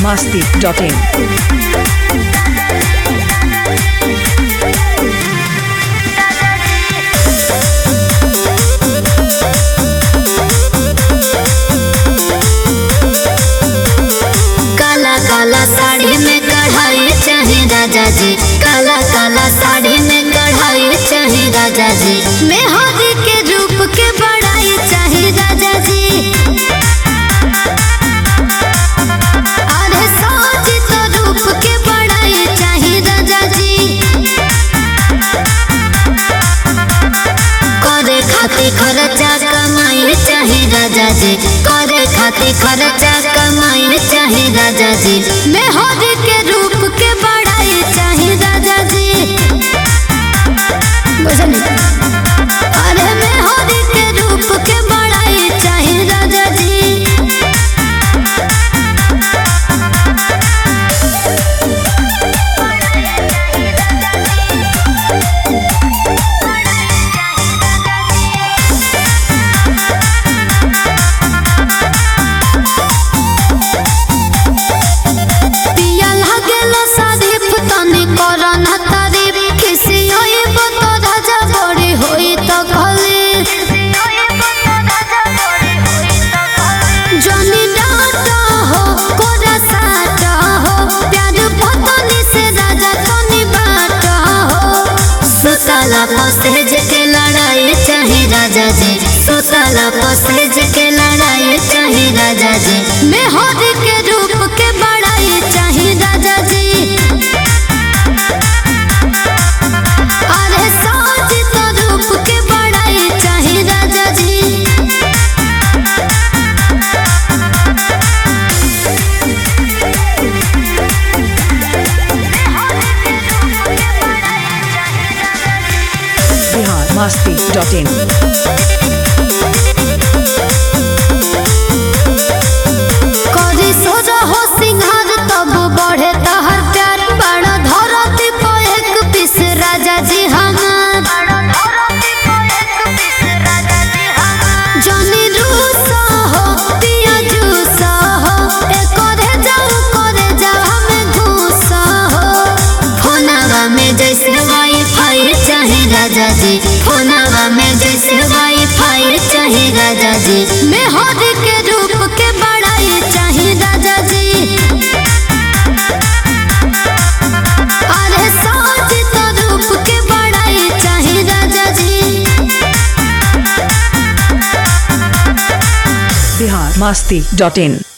masti.in. काला काला साड़ी में कढ़ाई चाहे राजा जी काला काला साड़ी में कढ़ाई चाहे राजा जी मेहंदी के रूप के बड़ाई चाहे राजा जी अरे साज तो रूप के बड़ाई चाहे राजा जी करे खातिर खर्चा कमाई चाहे राजा जी करे खातिर खर्चा कमाई चाहे राजा जी मेहंदी के रूप के बड़ाई चाहे राजा जी बुझली अरे मेहंदी के रूप के बड़ाई चाहे राजा जी पिया लागेला सारीफ तनी करन तारीफ खिसी होई बतो राजा बड़ी होई त खली जनी डाटा हो कोरा साटा हो प्यार पतनी से राजा तनी बाटा हो सुतला पसेज के लड़ाई चाहे राजा जी सुतला पसेज के लड़ाई चाहे राजा जी मेहर के रूप के बड़ाई चाहे राजा जी अरे साज तो रूप के बड़ाई चाहे राजा जी Bihar masti.in. करी सोजा हो सिंहार तब बढ़े तहर प्यार बड़ा धरती पे एक पीस राजा जी हमार जनी रूसा हो पिया जूसा हो ए करे जाऊ करे जाऊ हमें घूसा हो फोनवा में जैसे वाईफाई चाहे राजा जी फोनवा में जैसे वाईफाई चाहे राजा जी मेहर के रूप के बड़ाई चाहे राजा जी अरे साज तो रूप के बड़ाई चाहे राजा जी Bihar masti.in.